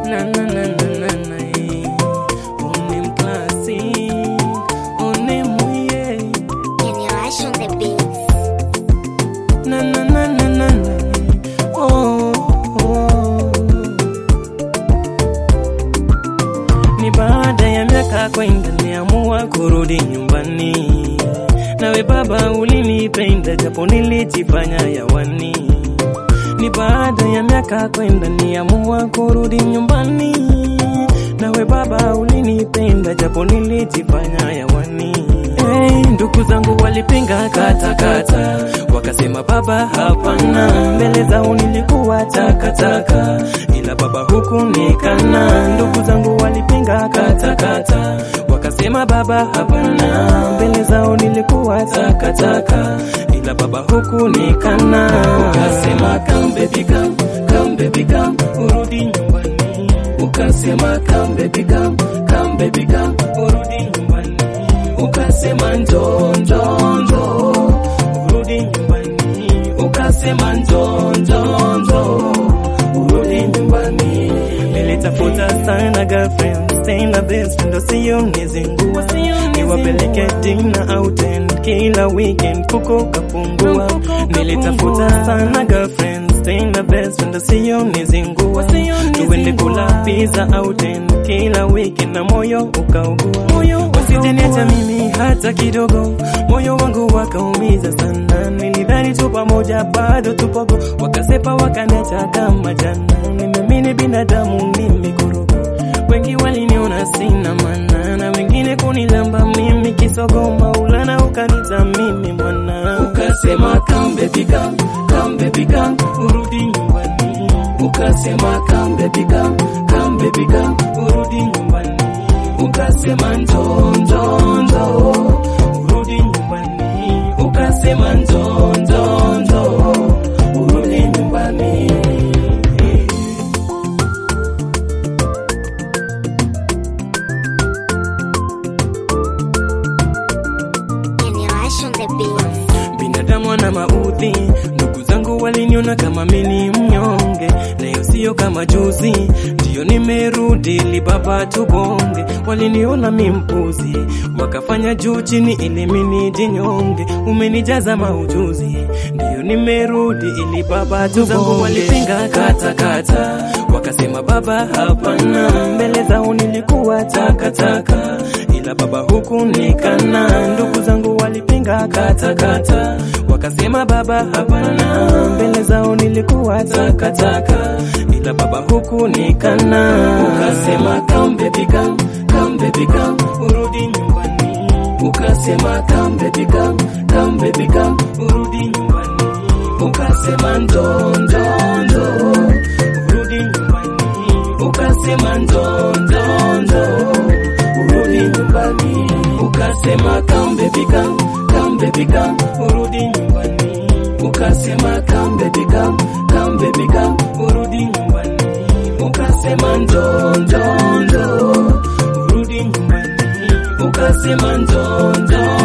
Na na na na na na eh. Unim classic, unim yeah. Generation the beats. Na na na na na na. Oh, oh. Ni baada ya miaka kwenda niamua kurudi nyumbani. Nawe baba ulinipenda japo nilijifanya yawani. Ni baada ya miaka kwenda niamua kurudi nyumbani. Nawe baba ulinipenda japo nilijifanya yawani. Hey, ndugu zangu walipinga kata kata, wakasema baba hapana, mbele zao nilikuwa takataka, ila baba huku nikana. Ndugu zangu walipinga kata kata, wakasema baba hapana, mbele zao nilikuwa takataka, ila baba huku nikana. Ukasema come baby come, come baby come, urudi nyumbani. Ukasema come baby come, come baby come, urudi nyumbani ukasema njo njo njo urudi nyumbani ukasema njo njo njo urudi nyumbani nilitafuta sana girlfriend sina best ndo sio nizingua niwapeleke dina out kila weekend kuko kapungua nilitafuta sana girlfriend sina best ndo sio nizingua tuende kula pizza out kila weekend na moyo ukaugua wasijaniacha mimi hata kidogo moyo wangu wakaumiza sana nilidhani tu pamoja bado tupogo wakasepa wakaniacha kama jana nimeamini binadamu ni mikorogo wengi waliniona sina maana na wengine kunilamba mimi kisogo maulana ukanita mimi mwana ukasema come baby come come baby come urudi nyumbani ukasema come baby come come baby come urudi nyumbani ukasema njo njo njo urudi nyumbani ukasema njo njo njo urudi nyumbani Generation the beats. binadamu ana maudhi ndugu zangu waliniona kama mini mnyonge nayo sio kama juzi ndiyo nimerudi ili baba tubonge waliniona mi mpuzi wakafanya juu chini ili mini jinyonge umenijaza maujuzi ndiyo nimerudi ili baba tubonge walipinga kata kata wakasema baba hapana mbele zao nilikuwa takataka ila baba huku nikana ndugu zangu walipinga kata kata wakasema baba hapana mbele zao nilikuwa takataka ila baba huku nikana ukasema come baby come come baby come urudi nyumbani ukasema come baby come come baby come urudi nyumbani ukasema ndo ndo ndo urudi nyumbani ukasema ndo ndo ndo urudi nyumbani ukasema come baby come come baby come urudi nyumbani ukasema come baby come come baby come urudi nyumbani ukasema ndo ndo ndo urudi nyumbani ukasema ndo ndo